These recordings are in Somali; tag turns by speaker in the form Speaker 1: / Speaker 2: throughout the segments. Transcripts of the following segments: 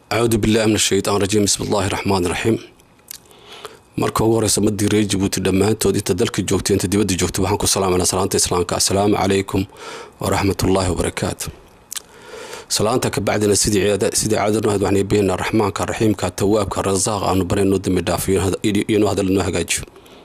Speaker 1: acuudu billahi min ashaytaan rajiim bismi illaahi raxmaan raxiim marka ugu horeysa madii reer jabuuti dhammaantood inta dalka joogta inta dibadda joogta waxaan ku salaamanaa salaanta islaamka assalaamu calaykum waraxmatullaahi wabarakaatu salaanta ka bacdina sidii caadanu ahayd waxaan beenaa raxmaanka raxiimka tawaabka rasaaqa aanu barayno dambi dhaafo iyonu hadal noo hagaajiyo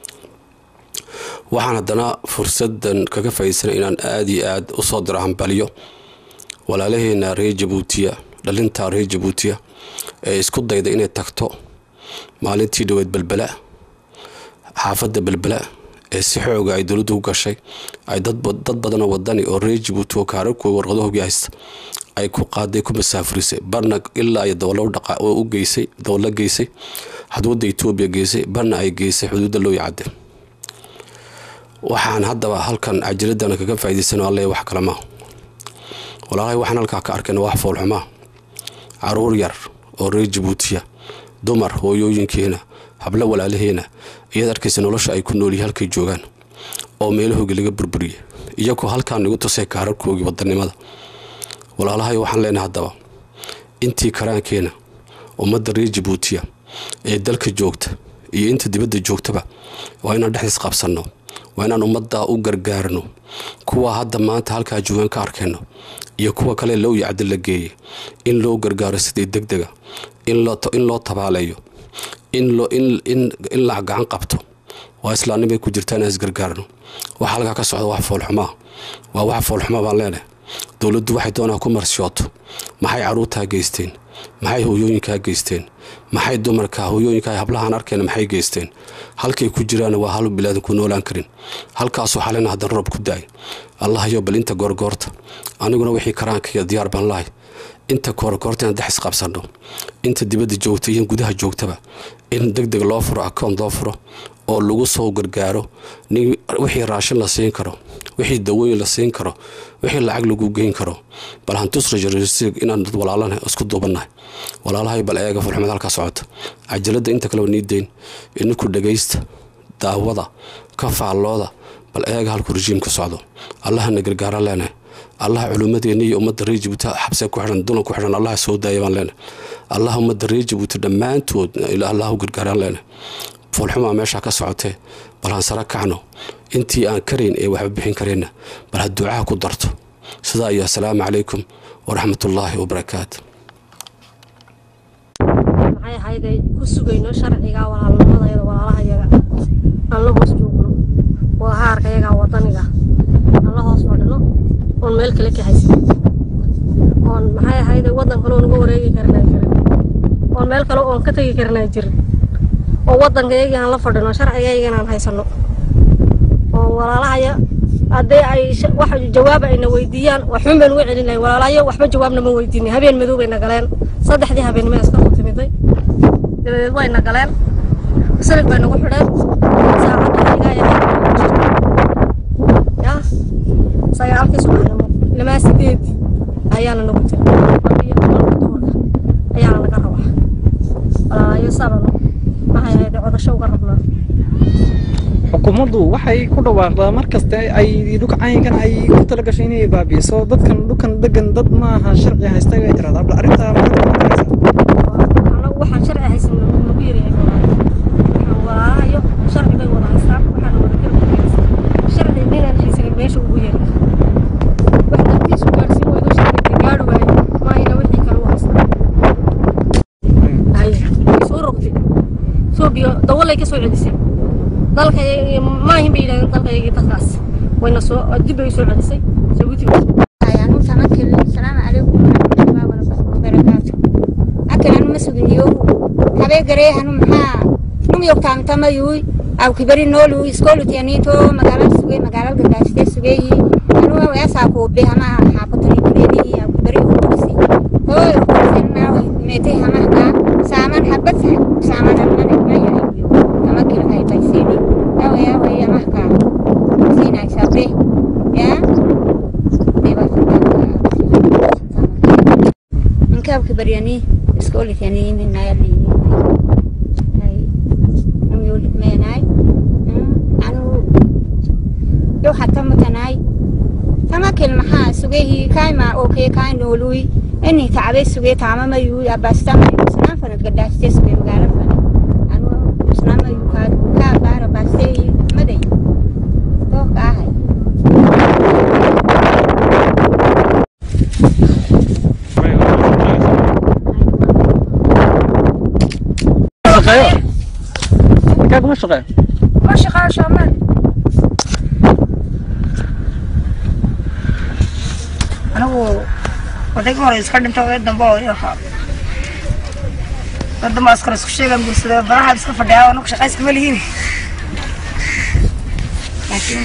Speaker 1: waxaan haddana fursadan kaga faa'iidsanay inaan aada iyo aada usoo diro hambaliyo walaalaheena reer jabuutiya dhalinta reer jabuutiya ee isku dayda inay tagto maalintii dhaweed belbela xaafadda belbela ee si xooga ay dowladdu u gashay ay dad badanoo wadani oo reer jabuuti oo kaararkooda warqadahoogi haysta ay ku qaaday ku masaafurisay barna ilaa iyo dowlo u geysay dowlo geysay xadwadda etoobiya geysay barna ay geysay xuduudda loo yacade waxaan haddaba halkan cajiradana kaga faa'iidaysan alle wax kale maa walaalahay waxaan halkaa ka arkayna wax foolxumaa caruur yar oo reer jabuutiya dumar hooyooyinkeena hablo walaalaheena iyaad arkaysa nolosha ay ku noolyihin halkay joogaan oo meelahoogi laga burburiyay iyagoo halkaan igu tusay kaararkoogii wadanimada walaalahay waxaan leenahay haddaba intii karaankeena ummadda reer jabuutiya ee dalka joogta iyo inta dibadda joogtaba waa inaan dhexdiis qabsanno waa inaan ummadda u gargaarno kuwa hadda maanta halkaa joogaan ka arkayno iyo kuwa kale low yacdi la geeyay in loo gargaaro sidii deg dega in loo tabaaleeyo in la gacan qabto waa islaamnimay ku jirtaa inaan isgargaarno waxa halkaa ka socda wax foolxumaa waa wax foolxumaa baan leenahay dowladdu waxay doonaa ku marshooto maxay caruurtaa geysteen maxay hooyooyinkaa geysteen maxay dumarka hooyooyinka hablahaan arkayna maxay geysteen halkay ku jiraan waa halu bilaadan ku noolaan karin halkaasoo xalina haddana roob ku daay allahayo bal inta goorgoorta aniguna wixii karaankaiyo diyaar baan lahay inta goorgoorta inaan dexis qabsanno inta dibadda joogta iyo gudaha joogtaba in deg deg loo furo akoon loo furo oo lagu soo gargaaro wixii raashin la siin karo wixii dawooyin la siin karo wixii lacag lagu geyn karo bal hantusrajrsi inaan dad walaalana isku duubannahay walaalahay bal eega fulxumad halkaa socota cajalada inta kaleba nii deyn ininku dhagaysta daawada ka faallooda bal eega halkuu rejiimka socdo allahana gargaara leenahay allah culimmadeena iyo ummadda reer jabuuti xabse ku xidhan dulan ku xidhan allah soo daaya baan leenahay allah ummadda reer jabuuti dhammaantood allah u gargaaraan leenahay foolxumaa meeshaa ka socotee bal han sara kacno intii aan karayn ee waxba bixin karayna bal ha duucaha ku darto sidaa iyo assalaamu calaykum waraxmatullaahi wabarakaatu
Speaker 2: maxay ahayday ku sugayno sharciga walaalnimadayda walaalahayaga aan la hoos joogno waa haarkayaga wadaniga aan la hoos fadhino oon meel kale ka haysan oon maxay ahayday waddan kale oon uga wareegi karinaa jirin oon meel kale oon ka tegi karinaa jirin oo waddankayagii aan la fadhino sharcigaygana aan haysanno oo walaalahaya haddii ay wax jawaab ayna weydiiyaan waxun baynu uga celin lahay walaalahayo waxba jawaabna ma weydiinay habeen madow bayna galeen saddexdii habeennimo iska soo timiday dabadeed wayna galeen silig bay nagu xidheen saacadda ya sagaalkii subaxnimo ilmaa sideedii ayaana nagu jira iyo tobanka duhurka ayaana naga rabaa walaalahayo sabano maxay ahayd codasho uga rabnaa
Speaker 3: xukuumaddu waxay ku dhawaaqdaa mar kasta ay dhulkacaynkan ay ku tala gashay inay baabi'iso dadkan dhulkan degan dad maaha sharci haysta bay tiraahdaa bal arrintaa
Speaker 2: anagu waxaan sharci haysan nagu yaryahay waxaan walaalahayo sharci bay wada haystaan waxaan wada garbaaysan sharci ninaan haysanin meesha ugu yeeray wax dartiisu gaadhsiin weydo sharciga gaadhi waayo maayna wixii kale u haystaan hay way soo rogtay soobiyo dawalay ka soo celisay dalka maahin bay yidhahdeen dalkaygii dadkaas wayna soo dib bay soo celisay jabuuti
Speaker 4: ayaanu tamakil salaamu calaykum waraxmatullahi wabarakaatu akalanu masuginyo habee gareehanu maxaa num yogtaamtamayuy aw kibari noolu iskoolutiyanito magaalada sugey magaalada gadaashite sugeyi anu weesaa kuube hama xaafadani kuleedihi aw kibari ukursi hooy ukursenna meete hamahka saaman habad saaman almane mayahayo tamakil haytaysini yawa yawa yamahka sinaysabe ya inkaab kibaryani iskoolitani minayalini meenay anu yo hata matanay tamakil maxaa sugehi kaima okee kaa nooluy ini kacbay sugay taamamayuu abaastamayu isnaan fanad gadhaastee sugay magaalo fan anu isnaamayu kaa baara baastee maday doorka ahay
Speaker 3: shaqeeyo ninkaa kuma shaqeeyo
Speaker 5: ma shaqaa shaamaan anigu odayga hore iska dhinta ee dambe oo ii ahaa wadama askar isku sheegan guursadee baraha iska fadhiyaa anagu shaqayska ma lihiin laakiin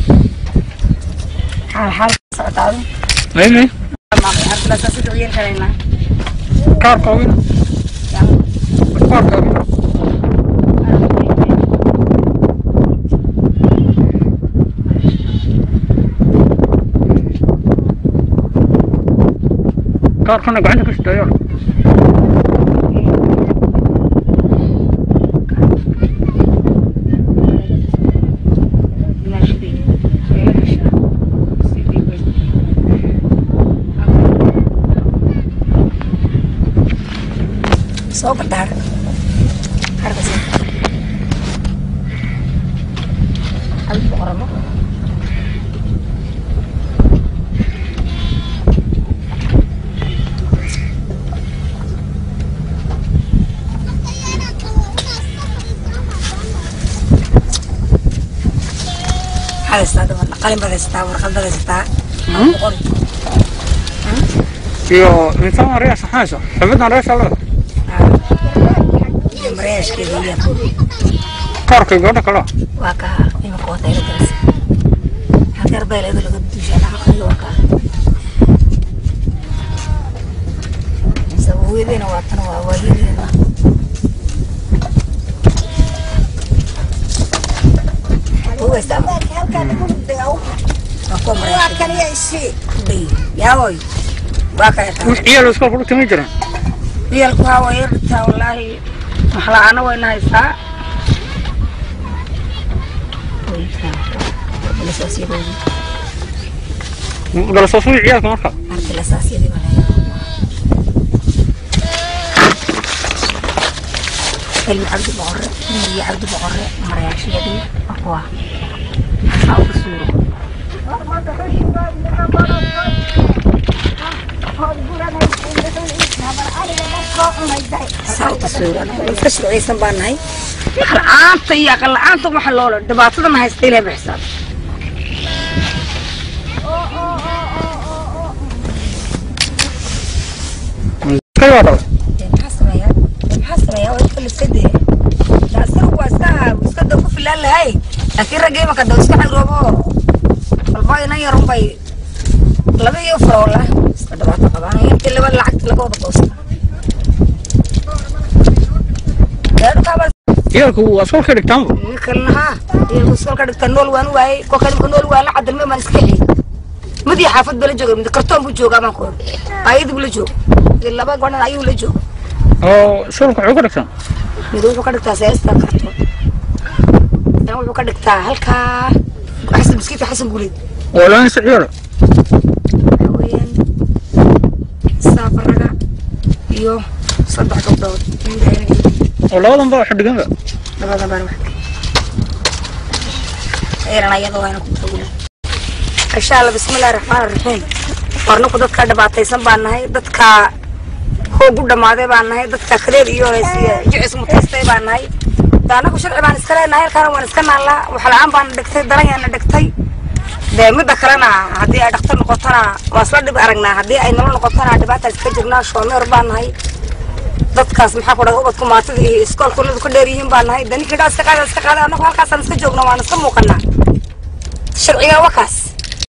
Speaker 5: xaal xaal socotaadu
Speaker 3: maymi
Speaker 5: abdulaasaa si duciyeen karaynaa
Speaker 3: kaarkoogina kaarkoogina kaarkana gacanta ku shitayo
Speaker 5: soo garta har harka sii adigu qoramo haysataa dabadna qalin baad haysataa warqad baad haysataa aan ku qori
Speaker 3: iyo insan ariya saxaysa xubidna reesha leh
Speaker 5: mareeshkeeda iyo
Speaker 3: kaarkay gabadha kale
Speaker 5: waa ka imika wata ila garas halkar beeleeda laga duushaa dhaqaqayo waa ka sabawedeena waa tan waa waayadeena Uwesta. Waa kuwa mareeshkeeda. Yaawoy. Waa kaya taa.
Speaker 3: wix ciyaal iskoolka u timi jireen
Speaker 5: Biyalku waa way yartaa wallaahi maxla'aana wayna haystaa.
Speaker 3: galasoo sugi ciyaalka marka
Speaker 5: Arti la saasiyadii baa laga ilmi cabdi boqorre ilmigii cabdi boqorre marayaashiyadii waa kuwa maxaa ugu suuro saa ugu suuran iska shucaysan baan nahay la'aanta iyo aqal la'aanta waxa loola dhibaatada ma haysta ilaahay bixisaa
Speaker 3: kay waa dhalay
Speaker 5: maxaa sameeyaa maxaa sameeyaa waa iska liskadee asagu waa iska iska dab ku filaan lahay laakiin ragga imaka daw iska xagroobo walba inan yarun bay laba iyo faroola iska dhibaato qabaan intii laba lacagta laga wada goosta gaadhukaaba
Speaker 3: ciyaalku waa iskoolkay dhigtaanba
Speaker 5: kalna haa iyagu iskoolka dhigta nool waan waayey kolka imka nool waan la cadalme baan iska xiyey madiya xaafad bala jooga mid kartoon buu joogaa baan ku ori ayadii buu la jooga laba godhan ayuu la jooga
Speaker 3: oo iskoolka wuxuu ka dhigtaan
Speaker 5: mid wuxuu ka dhigtaa seesta kartoon dan wuxuu ka dhigtaa halkaa xasan miskiidka xasan guuleed
Speaker 3: oo laansa ciyaala
Speaker 5: waxa weeyaan saafaraga iyo saddex gabdhood
Speaker 3: oo labadan baa xidhiganba
Speaker 5: labada baan wax eeran ayada waana ku tagula insha allah bismillahi raxmaani raxiim warnaku dadka dhibaataysan baan nahay dadka hoog u dhammaaday baan nahay dadka kadeed iyo jicis mutaystay baan nahay de anagu sharci baan iska leenahay halkaana waan iska naallaa waxla-aan baana dhigtay daranyaana dhigtay dee midda kalena haddii ay dhaktar noqotona waa isla dhib aragnaa haddii ay nolol noqotona dhibaataas ka jirnaa shoomeer baan nahay dadkaas maxaa ku dhahay ubadku maatida iyo iskoolka uladu ka dheer yihiin baan nahay de ninkii dhaa iska qaada iska qaada anagu halkaasaan iska joogno waan iska muuqanaa sharciga wakaas